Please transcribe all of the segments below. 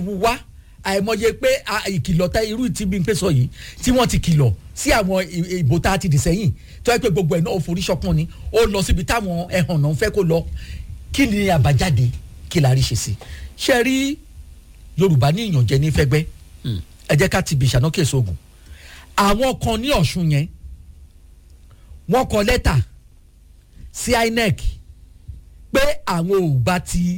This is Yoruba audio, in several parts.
wá àìmọye pé a- ìkìlọ̀ tá irú tí bí n pè sọ yìí tí wọ́n ti kìlọ̀ sí àwọn ì- ìbò tá a ti dì sẹ́yìn tó yẹ pé gbogbo ẹ̀ náà ó forí ṣọpọ́n ni ó lọ síbi táwọn ẹ̀hàn náà fẹ́ kó lọ kí ni àbájáde kí la rí ṣe sí ṣe rí yorùbá ní ìyànjẹ ní fẹ́gbẹ́ ẹ jẹ́ ká ti bí ìṣáná kéésì ogun àwọn kan ní ọ̀ṣun yẹn wọ́n kọ lẹ́tà sí inec pé àwọn ò gba ti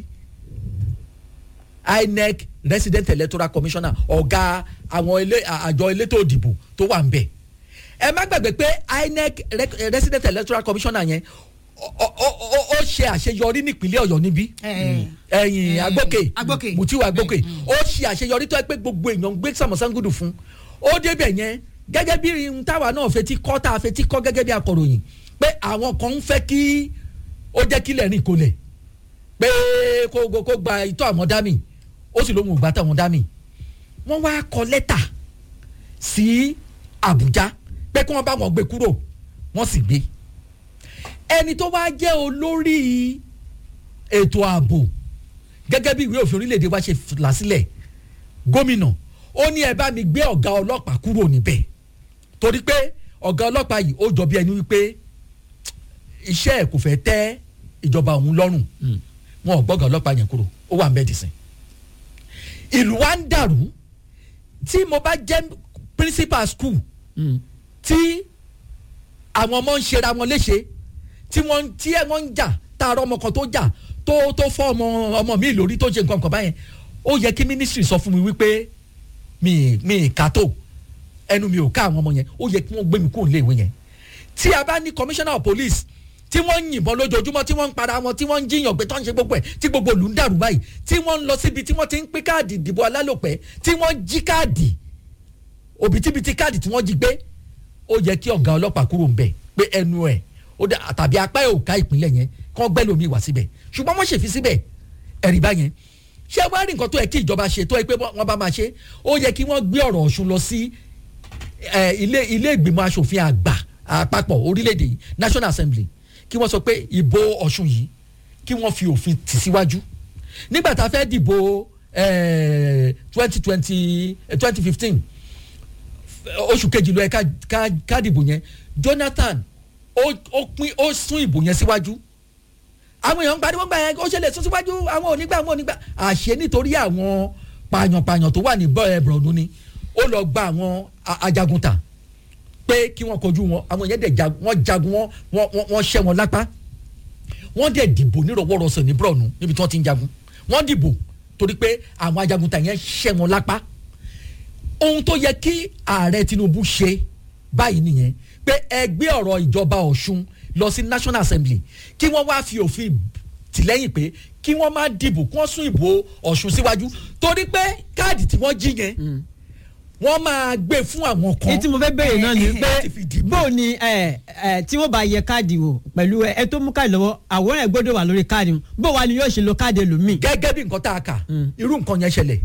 inec resident electoral commissioner ọ̀gá àwọn ilé àjọ elétò òdìbò tó wà ń bẹ̀ ẹ má gbàgbé pé inec rec- resident electoral commissioner yẹn ó- ó ó- ó ṣe àṣeyọrí nípínlẹ̀ ọ̀yọ́ níbí ẹ̀yìn Eh, agbókè Agbókè. mutiu agbókè ó ṣe àṣeyọrí tó yẹ pé gbogbo èèyàn ń gbé sàmọ̀sángùdù fún ó débẹ̀ yẹn gẹ́gẹ́ bí irun táwa náà fetí kọ́ tá a fetí kọ́ gẹ́gẹ́ bí akọ̀ròyìn pé àwọn kan ń fẹ́ kí ó jẹ́ kílẹ̀ rìn kolẹ̀ pé kó kó- kó gba ìtọ́ àwọn dámì ó sì lóhun ìgbà táwọn dámì wọ́n wá kọ lẹ́tà sí àbújá pé kí wọ́n bá wọn gbé kúrò wọ́n sì gbé ẹni tó wá jẹ́ olórí ètò ààbò gẹ́gẹ́ bí ìwé òfin orílẹ̀-èdè wa ṣe là sílẹ̀ gómìnà ó ní ẹ bá mi gbé ọ̀gá ọlọ́pàá kúrò níbẹ̀ torí pé ọ̀gá ọlọ́pàá yìí ó jọ bí ẹni wípé iṣẹ́ ẹ̀ kò fẹ́ tẹ́ ìjọba òun lọ́rùn wọn ò gbọ́gà ọlọ́pàá yẹn kúrò ó wà ń bẹ́ẹ̀ dìsìn ìlú wa ń dàrú tí mo bá jẹ́ principal school tí àwọn ọmọ ń ṣera wọn léṣe tí wọ́n tí ẹ wọ́n ń jà tààrọ̀ ọmọ kan tó jà tó tó fọ́ ọmọ ọmọ mi lórí tó ṣe nǹkan kan báyẹn ó yẹ kí ministry sọ fún mi wípé mi mi kà tó ẹnu mi ò ká àwọn ọmọ yẹn ó yẹ kí wọ́n gbé mi kúrò nílé ìwé yẹn tí a bá ní commissioner of police tí wọ́n ń yìnbọn lójoojúmọ́ tí wọ́n ń para wọn tí wọ́n ń jiyàn pé tó ń ṣe gbogbo ẹ̀ tí gbogbo ìlú ń dàrú báyìí tí wọ́n ń lọ síbi tí wọ́n ti ń pín káàdì ìdìbò alálòpẹ́ tí wọ́n jí káàdì òbítíbitì káàdì tí wọ́n jí gbé ó yẹ kí ọ̀gá ọlọ́pàá kúrò ń bẹ̀ pé ẹnu ẹ̀ ó dà tàbí apá ẹ̀ ò ká ìpínlẹ̀ yẹn kán gbẹ́ lómi wá síbẹ̀ ṣùgbọ́n wọ́n ṣèfi síbẹ̀ ẹ̀rí báyẹn ṣé wàá rí nǹkan tó yẹ kí ìjọba ṣe tó yẹ pé wọ́n bá máa ṣe ó yẹ kí wọ́n gbé ọ̀rọ̀ ọ̀ṣun lọ sí ẹ, ilé ilé ìgbìmọ̀ asòfin àgbà àpapọ̀ orílẹ̀-èdè yìí national assembly kí wọ́n sọ pé ìbò ọ̀ṣun yìí kí wọ́n fi òfin tì síwájú nígbà tá a fẹ́ dìbò twenty twenty twenty fifteen oṣù kejì ló yẹ ká ká ká dìbò yẹn jonathan ó ó pín ó sún ìbò yẹn síwájú àwọn èèyàn ń pariwo gbà yẹn ó ṣẹlẹ̀ sún síwájú àwọn onígbà àwọn onígbà àṣẹ nítorí àwọn pààyàn-pààyàn tó wà ní bọ̀ọ̀nù ni ó lọ gba àwọn a- ajagunta pé kí wọ́n kojú wọn àwọn yẹn dẹ̀ ja wọ́n jagun wọn wọ́n wọ́n- wọ́n ṣẹ́ wọn lápá wọ́n dẹ̀ dìbò nírọ̀wọ́rọ̀sẹ̀ ní bọ̀ọ̀nù níbi tí wọ́n ti ń jagun wọ́n dìbò torí pé àwọn ajagunta yẹn ṣẹ́ wọn lápá ohun tó yẹ kí ààrẹ tinubu ṣe báyìí nìyẹn pé ẹgbẹ́ ọ̀rọ̀ ìjọba ọ̀ṣun lọ sí national assembly kí wọ́n wá fi òfin tìlẹ́yìn pé kí wọ́n má dìbò kí wọ́n sún ìbò ọ̀ṣun síwájú torí pé káàdì tí wọ́n jí yẹn wọ́n máa gbé fún àwọn kan èyí tí mo fẹ́ béèrè náà ni láti fi pé dìbò. bó ni ẹ ẹ tí wọ́n bá yẹ káàdì wò pẹ̀lú ẹ tó mú káàdì lọ́wọ́ àwòrán ẹ̀ gbọ́dọ̀ wà lórí káàdì wọn bó wa ni yóò ṣe lo káàdì ẹlòmíì. gẹ́gẹ́ bí nǹkan tá a kà irú nǹkan yẹn ṣẹlẹ̀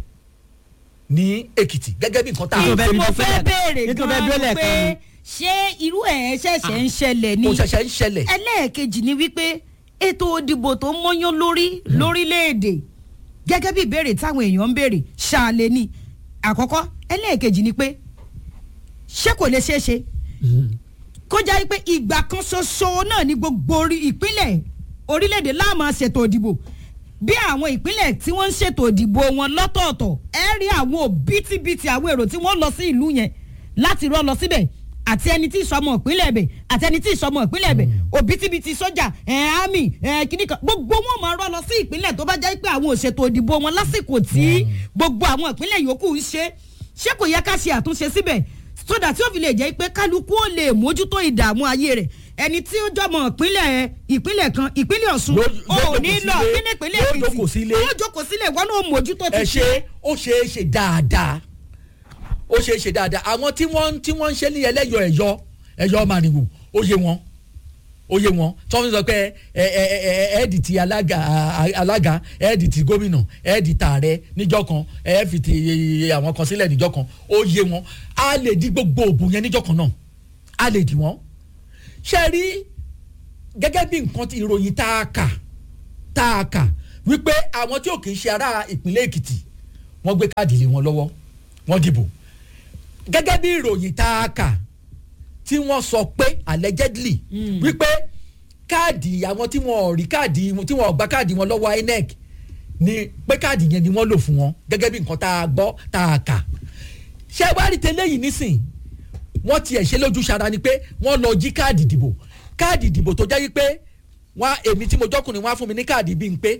ní èkìtì gẹ́gẹ́ bí nǹkan tá a Ètò kà bẹ́ẹ̀ tí bí mo tó fẹ́ fẹ́- béèrè ètò bẹ́ẹ̀ bí ó gan-an lẹ̀ pé kan ni. ṣé irú ẹ̀ ṣẹ̀ṣẹ̀ ń ṣẹlẹ̀ ni kò ṣẹ̀ṣẹ̀ ń ṣẹlẹ̀ ẹlẹ́ẹ̀kejì ni wípé ètò òdìbò tó ń mọ́yán lórí lórílẹ̀‐èdè gẹ́gẹ́ bí ìbéèrè táwọn èèyàn ń béèrè ṣáàlẹ̀ ni àkọ́kọ́ ẹlẹ́ẹ̀kejì ni pé ṣé kò lè ṣeé ṣe kó jẹ́ pé ìgbà kan ṣoṣo náà ní gbogbo orí ìpínlẹ̀ orílẹ̀-èdè láàmú ṣètò òdìbò bí àwọn ìpínlẹ̀ tí wọ́n ń ṣètò òdìbò wọn lọ́tọ̀ọ̀tọ̀ ẹ rí àwọn òbítíbitì àwọn èrò tí wọ́n lọ sí ìlú yẹn láti rọ́ lọ síbẹ̀ àti ẹni tí ìsọmọ ìpínlẹ̀ ẹ̀bẹ̀ àti ẹni tí ìsọmọ ìpínlẹ̀ ẹ̀bẹ̀ òbítíbitì sójà ẹ̀ ámì ẹ̀ kìnnìkan gbogbo wọn máa rọ́ lọ sí ìpínlẹ̀ tó bá jẹ́ pé àwọn òṣètò òdìbò wọn lásìkò tí gbogbo àwọn ìpínlẹ̀ yòókù ń ṣe ṣé kò yẹ ká ṣe àtúnṣe síbẹ̀ sódà tí ó fi lè jẹ́ pé kálukú ó lè mójútó ìdààmú ayé rẹ̀ ẹni tí ó jọmọ ìpínlẹ̀ ìpínlẹ̀ kan ìpínlẹ̀ ọ̀ṣun Yóò- ò yóò ní jókòó lọ sílé, kíní ìpínlẹ̀ yóò èkìtì jókòó sílé. yóò jókòó sílẹ̀ wọn náà mójútó ẹ ti ṣe ó ṣe é ṣe dáadáa ó ṣe é ṣe dáadáa àwọn tí wọ́n tí wọ́n ń ṣe ní ẹlẹ́yọ ẹ̀yọ ẹ̀yọ màrìwò ó yé wọn ó yé wọn tí wọ́n fi sọ pé ẹ ẹ ẹ ẹ ẹ̀ẹ́dì ti alága a- alága ẹ̀ẹ́dì ti gómìnà ẹ̀ẹ́dì tààrẹ níjọ́ kan ẹ̀ẹ́ fi ti àwọn kan sílẹ̀ níjọ́ kan ó yé wọn a lè di gbogbo òbò yẹn níjọ́ kan náà a lè dì wọ́n ṣe rí gẹ́gẹ́ bí nǹkan tí ìròyìn tá a kà tá a kà wípé àwọn tí ò kì í ṣe ará ìpínlẹ̀ èkìtì wọ́n gbé káàdì lé wọn lọ́wọ́ wọ́n dìbò gẹ́gẹ́ bí ìròyìn tá a kà tí wọ́n sọ pé allegedly wípé káàdì àwọn tí wọ́n ò rí káàdì tí wọ́n ò gba káàdì wọn lọ́wọ́ INEC ni pé káàdì yẹn ni wọ́n lò fún wọn gẹ́gẹ́ bí nǹkan tá a gbọ́ tá a kà ṣé wàá rí tẹ́lẹ̀ yìí nísìn wọ́n tiẹ̀ ṣe lójú ṣara ni pé wọ́n lọ jí káàdì ìdìbò káàdì ìdìbò tó jẹ́ wípé wọ́n èmi tí mo jọ́kùnrin wọ́n á fún mi ní káàdì bíi ń pé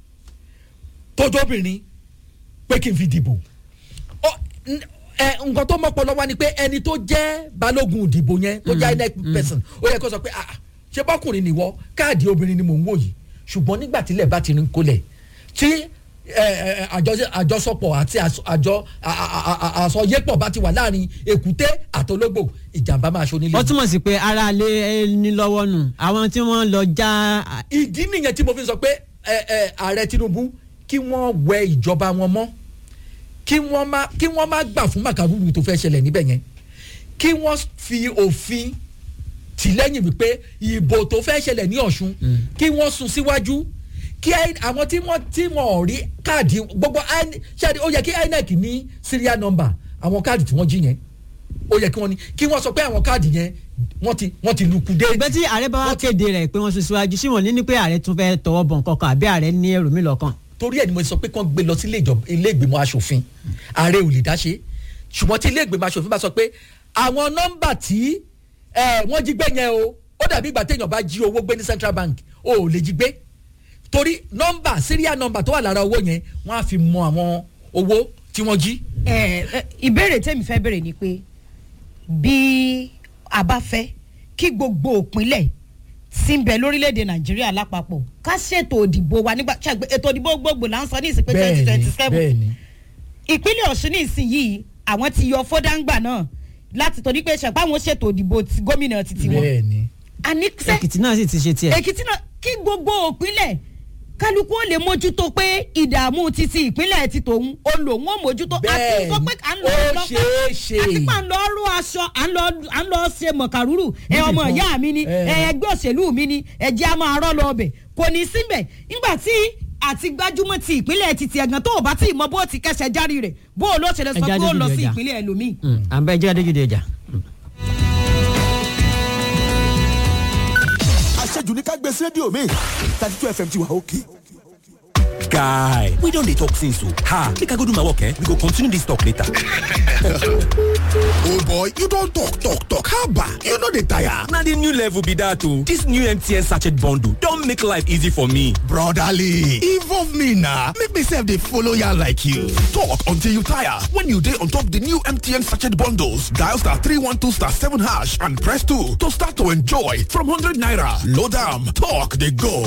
tójóbìnrin pé kí n fi dìbò Ọ- n- ẹ, nǹkan tó mọ́pọ̀ lọ́wọ́ ni pé ẹni tó jẹ́ balógun ìdìbò yẹn tó jẹ́ INEC person ó yẹ kó sọ pé ah ṣé bọ́kùnrin nìwọ káàdì obìnrin ni mò ń wò yìí ṣùgbọ́n nígbà tílẹ̀ bá ti rin kólẹ̀ tí ẹ, ẹ, àjọ- àjọsọpọ̀ àti às- àjọ a- a- a- a- àsọyépọ̀ bá ti wà láàrin èkúté àtológbò ìjàmbá máa ṣonílé. ó túmọ̀ sí pé ara lé ní lọ́wọ́ nù àwọn tí wọ́n lọ já ìdí nìyẹn tí mo fi sọ pé ẹ, ẹ, ààrẹ Tinubu kí wọ́n wẹ ìjọba wọn mọ́ kí wọ́n má kí wọ́n má gbà fún màkàrúrù tó fẹ́ ṣẹlẹ̀ níbẹ̀ yẹn kí wọ́n fi òfin tì lẹ́yìn wípé ìbò tó fẹ́ ṣẹlẹ̀ ní Ọ̀ṣun kí wọ́n sún síwájú kí I- àwọn tí wọ́n tí wọ́n ò rí káàdì gbogbo I- ṣáàdì ó yẹ kí INEC ní serial number àwọn káàdì tí wọ́n jí yẹn ó yẹ kí wọ́n ní kí wọ́n sọ pé àwọn káàdì yẹn wọ́n ti wọ́n ti lukú dé. ìgbẹ́ tí ààrẹ bá wá kéde rẹ̀ pé wọ́n sún síwájú sí wọn ní ní pé ààrẹ tún fẹ́ tọwọ́ bọ̀ nǹkan kan àbí ààrẹ ní èrò mi lọ́kàn. torí ẹ̀ ni mo sọ pé kí wọ́n gbé lọ sí ilé ìjọba- ilé ìgbìmọ̀ asòfin ààrẹ ò lè dá ṣe ṣùgbọ́n tí ilé ìgbìmọ̀ asòfin bá sọ pé àwọn nọ́mbà tí ẹ, wọ́n jí gbé yẹn o ó dàbí ìgbà téèyàn bá jí owó gbé ní central bank o ò lè jí gbé torí nọ́mbà serial nọ́mbà tó wà lára owó yẹn wọ́n á fi mọ àwọn owó tí wọ́n jí. ẹ ẹ, ìbéèrè tèmi fẹ́ béèrè ni pé bí a bá fẹ́ kí gbogbo òpinlẹ̀ tí ń bẹ lórílẹ̀‐èdè nàìjíríà lápapọ̀ ká ṣètò òdìbò wa nígbà ṣàgbé ètò òdìbò gbogbo là ń sọ ní ìsìnkú twenty twenty seven bẹ́ẹ̀ni ìpínlẹ̀ ọ̀ṣun ní ìsinyìí àwọn ti yọ fọ́dáǹgbà náà láti torí pé ṣàpá àwọn ṣètò òdìbò ti gómìnà títí wọn bẹ́ẹ̀ni àníṣe èkìtì náà sì ti ṣe tiẹ̀. èkìtì náà kí gbogbo òpinlẹ̀ kálukú ó lè mójútó pé ìdààmú títí ìpínlẹ̀ ti tòun ó lòun ó mójútó àti Bẹ́ẹ̀ni, nǹkan pé à ń lọ ó lọ ṣeé ṣe. àti pà ń lọ rú aṣọ à ń lọ à ń lọ ṣe mọ̀kàrúrù ẹ ọmọ Níbìkan. ìyá mi ni Ẹ. ẹ ẹgbẹ́ òṣèlú mi ni ẹ jẹ́ a máa rọ́ lọ ọbẹ̀ kò ní síbẹ̀ nígbà tí àti gbájúmọ́ ti ìpínlẹ̀ ti ti ẹ̀gàn tó o bá tí ì mọ bó ti kẹsẹ̀ járí rẹ̀ bó o ló ṣe lè sọ Ẹja pé ó lọ dójú sí ọjà. ìpínlẹ̀ ẹlòmíì. à ń bẹ jẹ́ adéjúde ọjà. àṣejù ní ká gbé sí rédíò mi thirty two fm ti wà òkè. guy we don dey talk since o ha make i go do my work eh we go continue this talk later. old boy you don talk talk talk haba you no dey tire. na the new level be that o this new mtn sachet bundle don make life easy for me. brotherly involve me na make me sef dey follow yarn like you. talk until you tire when you dey on top the new mtn sachet bundles dial star three one two star seven hash and press two to start to enjoy from hundred naira load am talk dey go.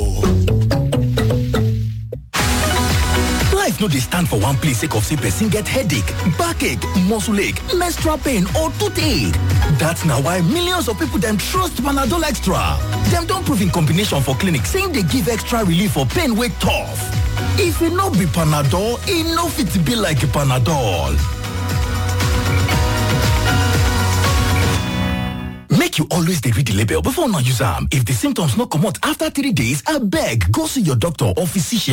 life no dey stand for one place sake of say person get headache backache muscle ache menstrual pain or toothache dat na why millions of people dem trust panadol extra dem don prove in combination for clinic say im dey give extra relief for pain wey tough if e no be panadol e no fit be like panadol make you always dey read the label before una use am if the symptoms no comot after three days abeg go see your doctor or physician